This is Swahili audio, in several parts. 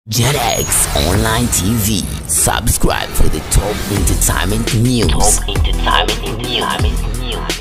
JetX Online TV. Subscribe for the top entertainment news. Top entertainment news.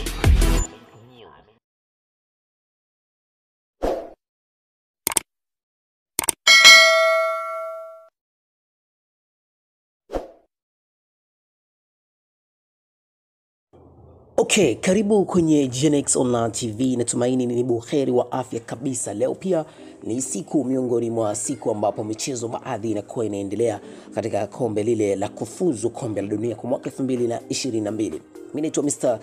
Okay, karibu kwenye Genex Online TV. Natumaini ni buheri wa afya kabisa. Leo pia ni siku miongoni mwa siku ambapo michezo baadhi inakuwa inaendelea katika kombe lile la kufuzu kombe la dunia kwa mwaka 2022. Mimi naitwa Mr.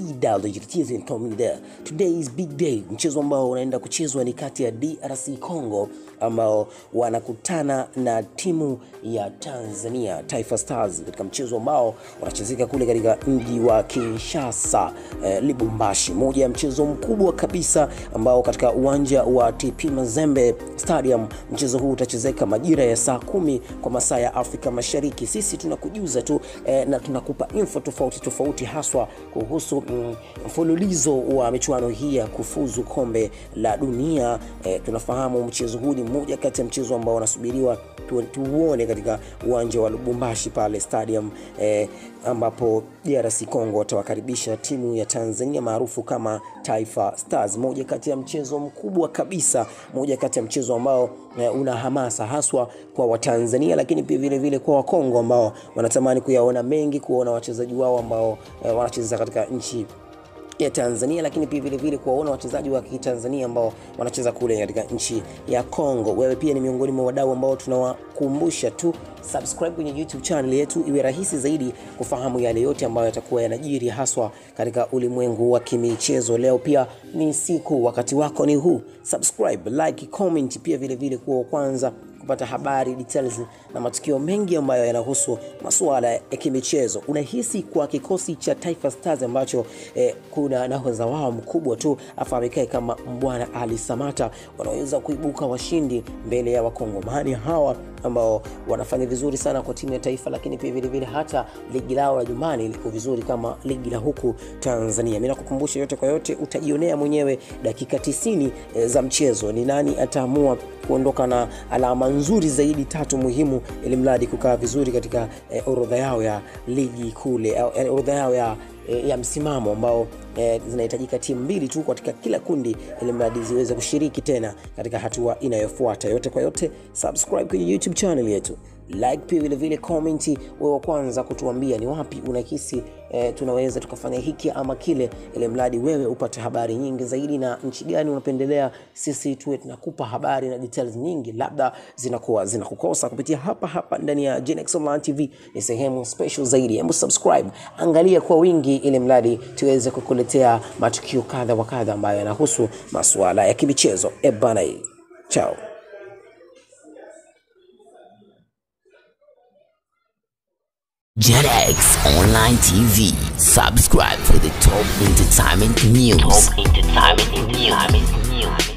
CW Tommy there. Today is big day. Mchezo ambao unaenda kuchezwa ni kati ya DRC Congo ambao wanakutana na timu ya Tanzania Taifa Stars katika mchezo ambao unachezeka kule katika mji wa Kinshasa eh, Lubumbashi, moja ya mchezo mkubwa kabisa ambao katika uwanja wa TP Mazembe Stadium. Mchezo huu utachezeka majira ya saa kumi kwa masaa ya Afrika Mashariki. Sisi tunakujuza tu eh, na tunakupa info tofauti tofauti haswa kuhusu mm, mfululizo wa michuano hii ya kufuzu kombe la dunia. Eh, tunafahamu mchezo huu ni mmoja kati ya mchezo ambao unasubiriwa tu- tuuone katika uwanja wa Lubumbashi pale stadium eh, ambapo DRC Congo watawakaribisha timu ya Tanzania maarufu kama Taifa Stars, moja kati ya mchezo mkubwa kabisa, moja kati ya mchezo ambao eh, una hamasa haswa kwa Watanzania, lakini pia vile vile kwa Wakongo ambao wanatamani kuyaona mengi, kuona wachezaji wao ambao eh, wanacheza katika nchi ya Tanzania lakini pia vile vile kuwaona wachezaji wa Kitanzania ambao wanacheza kule katika nchi ya Kongo. Wewe pia ni miongoni mwa wadau ambao tunawakumbusha tu subscribe kwenye YouTube channel yetu, iwe rahisi zaidi kufahamu yale yote ambayo yatakuwa yanajiri haswa katika ulimwengu wa kimichezo. Leo pia ni siku, wakati wako ni huu. Subscribe, like, comment, pia vile vile kuwa wa kwanza kupata habari details na matukio mengi ambayo yanahusu masuala ya kimichezo. Unahisi kwa kikosi cha Taifa Stars ambacho eh, kuna nahodha wao mkubwa tu afahamikae kama Mbwana Ali Samata wanaweza kuibuka washindi mbele ya wakongomani hawa ambao wanafanya vizuri sana kwa timu ya taifa, lakini pia vile vile hata ligi lao la nyumbani liko vizuri kama ligi la huku Tanzania. Mimi nakukumbusha yote kwa yote, utajionea mwenyewe dakika 90 eh, za mchezo ni nani ataamua kuondoka na alama nzuri zaidi tatu muhimu, ili mradi kukaa vizuri katika eh, orodha yao ya ligi kule, au, eh, orodha yao ya eh, ya msimamo ambao eh, zinahitajika timu mbili tu katika kila kundi ili mradi ziweze kushiriki tena katika hatua inayofuata. Yote kwa yote, subscribe kwenye YouTube channel yetu, like pia vile vile comment, wewe wa kwanza kutuambia ni wapi unahisi eh, tunaweza tukafanya hiki ama kile, ili mradi wewe upate habari nyingi zaidi, na nchi gani unapendelea sisi tuwe tunakupa habari na details nyingi, labda zinakuwa zinakukosa kupitia hapa hapa ndani ya Genex Online TV. Ni sehemu special zaidi, hebu subscribe, angalia kwa wingi, ili mradi tuweze kukuletea matukio kadha wa kadha ambayo yanahusu masuala ya kimichezo. E bana, chao. JetX Online TV. Subscribe for the top entertainment news. Top entertainment news.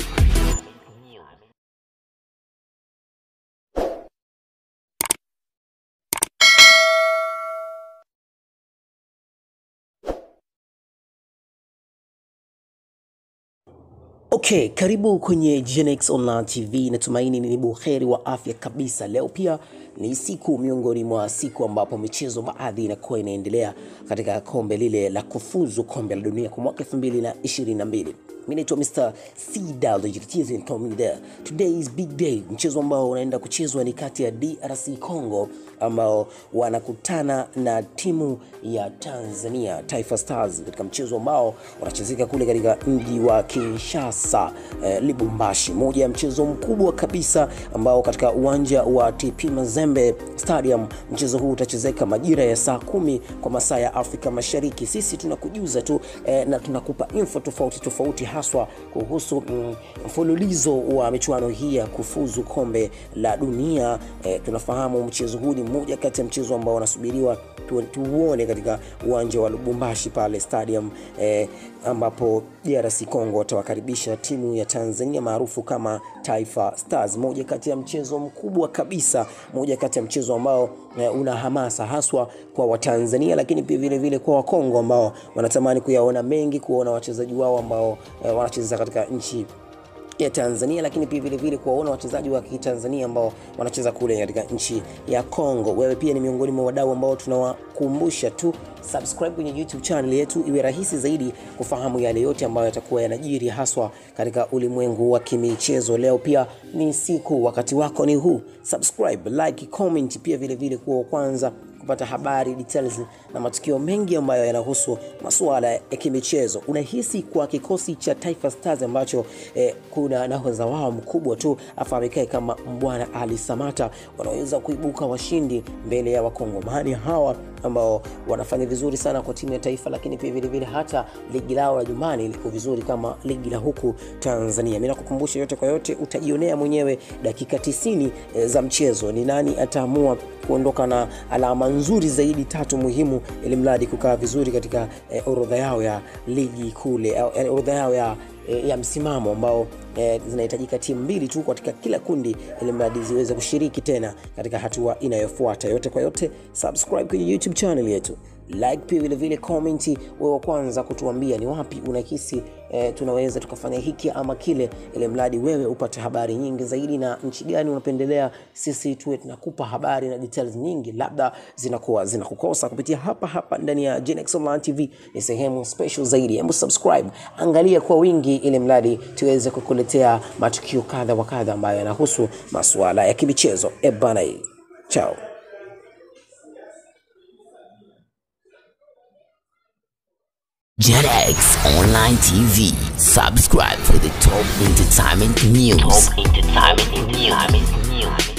Okay, karibu kwenye Genex Online TV. Natumaini ni buheri wa afya kabisa. Leo pia ni siku miongoni mwa siku ambapo michezo baadhi inakuwa inaendelea katika kombe lile la kufuzu kombe la dunia kwa mwaka 2022. Mimi naitwa Mr. CW Tommy there. Today is big day. Mchezo ambao unaenda kuchezwa ni kati ya DRC Congo ambao wanakutana na timu ya Tanzania Taifa Stars katika mchezo ambao unachezeka kule katika mji wa Kinshasa eh, Lubumbashi, moja ya mchezo mkubwa kabisa ambao katika uwanja wa TP Mazembe Stadium. Mchezo huu utachezeka majira ya saa kumi kwa masaa ya Afrika Mashariki. Sisi tunakujuza tu eh, na tunakupa info tofauti tofauti haswa kuhusu mm, mfululizo wa michuano hii ya kufuzu kombe la dunia. Eh, tunafahamu mchezo huu ni mmoja kati ya mchezo ambao unasubiriwa tu- tuuone katika uwanja wa Lubumbashi pale stadium eh, ambapo DRC Congo watawakaribisha timu ya Tanzania maarufu kama Taifa Stars, moja kati ya mchezo mkubwa kabisa, moja kati ya mchezo ambao eh, una hamasa haswa kwa Watanzania, lakini pia vile vile kwa Wakongo ambao wanatamani kuyaona mengi, kuona wachezaji wao ambao eh, wanacheza katika nchi ya Tanzania, lakini pia vile vile kuwaona wachezaji wa Kitanzania ambao wanacheza kule katika nchi ya Kongo. Wewe pia ni miongoni mwa wadau ambao tunawakumbusha tu subscribe kwenye YouTube channel yetu, iwe rahisi zaidi kufahamu yale yote ambayo yatakuwa yanajiri haswa katika ulimwengu wa kimichezo. Leo pia ni siku, wakati wako ni huu. Subscribe, like, comment, pia vile vile kuwa wa kwanza kupata habari details na matukio mengi ambayo yanahusu masuala ya kimichezo. Unahisi kwa kikosi cha Taifa Stars ambacho eh, kuna nahodha wao mkubwa tu afahamikae kama Mbwana Ali Samata wanaweza kuibuka washindi mbele ya wakongomani hawa ambao wanafanya vizuri sana kwa timu ya taifa, lakini pia vile vile hata ligi lao la nyumbani liko vizuri kama ligi la huku Tanzania. Mimi nakukumbusha yote kwa yote, utajionea mwenyewe dakika 90 eh, za mchezo ni nani ataamua kuondoka na alama nzuri zaidi tatu muhimu, ili mradi kukaa vizuri katika eh, orodha yao ya ligi kule, eh, orodha yao ya eh, ya msimamo ambao eh, zinahitajika timu mbili tu katika kila kundi ili mradi ziweze kushiriki tena katika hatua inayofuata. Yote kwa yote, subscribe kwenye YouTube channel yetu, like pia vile vile comment, wewe wa kwanza kutuambia ni wapi unahisi eh, tunaweza tukafanya hiki ama kile, ili mradi wewe upate habari nyingi zaidi, na nchi gani unapendelea sisi tuwe tunakupa habari na details nyingi, labda zinakuwa zinakukosa kupitia hapa hapa ndani ya Genex Online TV. Ni sehemu special zaidi, hebu subscribe, angalia kwa wingi, ili mradi tuweze kukuletea matukio kadha wa kadha ambayo yanahusu masuala ya kimichezo. E bana, chao. JetX Online TV. Subscribe for the top entertainment news. Top entertainment news.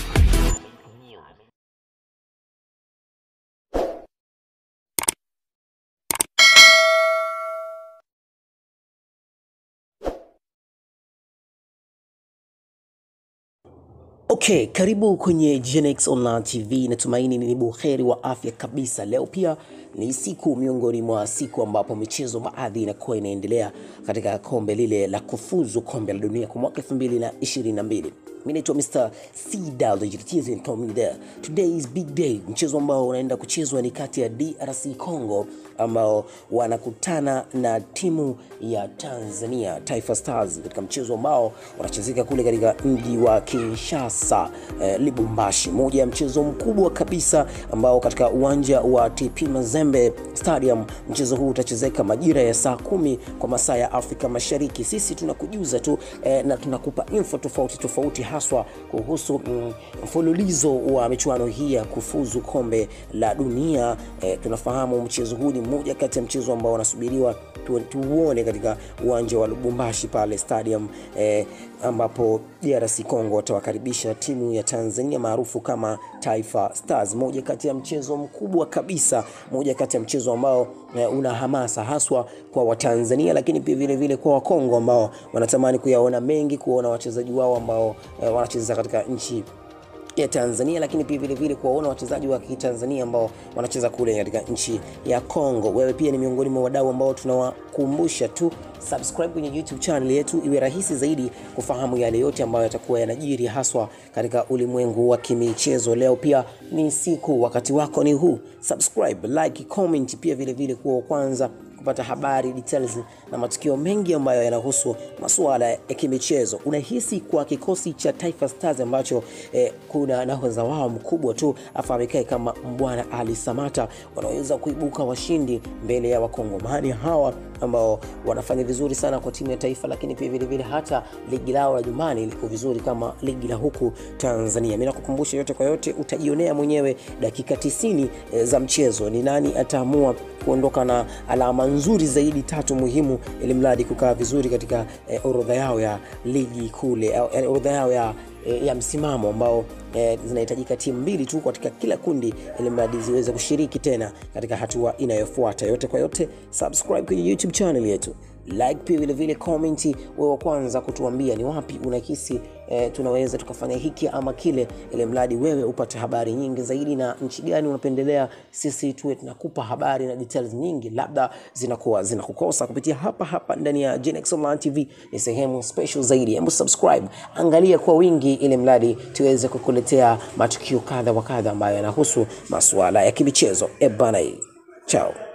Okay, karibu kwenye Genex Online TV. Natumaini ni buheri wa afya kabisa. Leo pia ni siku miongoni mwa siku ambapo michezo baadhi inakuwa inaendelea katika kombe lile la kufuzu kombe la dunia kwa mwaka 2022. Mimi naitwa Mr. CW Comida. Today is big day. Mchezo ambao unaenda kuchezwa ni kati ya DRC Congo ambao wanakutana na timu ya Tanzania Taifa Stars katika mchezo ambao unachezeka kule katika mji wa Kinshasa eh, Lubumbashi, moja ya mchezo mkubwa kabisa ambao katika uwanja wa TP Mazembe Stadium. Mchezo huu utachezeka majira ya saa kumi kwa masaa ya Afrika Mashariki. Sisi tunakujuza tu eh, na tunakupa info tofauti tofauti haswa kuhusu mm, mfululizo wa michuano hii ya kufuzu kombe la dunia. Eh, tunafahamu mchezo huu ni mmoja kati ya mchezo ambao wanasubiriwa tu, tuuone katika uwanja wa Lubumbashi pale stadium eh, ambapo DRC Congo watawakaribisha timu ya Tanzania maarufu kama Taifa Stars, moja kati ya mchezo mkubwa kabisa, moja kati ya mchezo ambao eh, una hamasa haswa kwa Watanzania, lakini pia vile vile kwa Wakongo ambao wanatamani kuyaona mengi, kuona wachezaji wao ambao eh, wanacheza katika nchi ya Tanzania lakini pia vile vile kuwaona wachezaji wa Kitanzania ambao wanacheza kule katika nchi ya Kongo. Wewe pia ni miongoni mwa wadau ambao tunawakumbusha tu subscribe kwenye YouTube channel yetu, iwe rahisi zaidi kufahamu yale yote ambayo yatakuwa yanajiri haswa katika ulimwengu wa kimichezo. Leo pia ni siku, wakati wako ni huu. Subscribe, like, comment, pia vile vile kuwa wa kwanza kupata habari details na matukio mengi ambayo yanahusu masuala ya kimichezo. Unahisi kwa kikosi cha Taifa Stars ambacho eh, kuna nahodha wao mkubwa tu afahamikae kama Mbwana Ali Samata wanaweza kuibuka washindi mbele ya wakongomani hawa ambao wanafanya vizuri sana kwa timu ya taifa, lakini pia vile vile hata ligi lao la nyumbani liko vizuri kama ligi la huku Tanzania. Mimi nakukumbusha yote kwa yote, utajionea mwenyewe dakika 90 eh, za mchezo ni nani ataamua kuondoka na alama nzuri zaidi tatu muhimu, ili mradi kukaa vizuri katika eh, orodha yao ya ligi kule, eh, orodha yao ya eh, ya msimamo ambao eh, zinahitajika timu mbili tu katika kila kundi ili mradi ziweze kushiriki tena katika hatua inayofuata. Yote kwa yote, subscribe kwenye YouTube channel yetu, like pia vile vile comment, wewe wa kwanza kutuambia ni wapi unahisi eh, tunaweza tukafanya hiki ama kile, ili mradi wewe upate habari nyingi zaidi, na nchi gani unapendelea sisi tuwe tunakupa habari na details nyingi, labda zinakuwa zinakukosa kupitia hapa hapa ndani ya Genex Online TV. Ni sehemu special zaidi, hebu subscribe, angalia kwa wingi, ili mradi tuweze kukuletea matukio kadha wa kadha ambayo yanahusu masuala ya kimichezo. E bana, chao.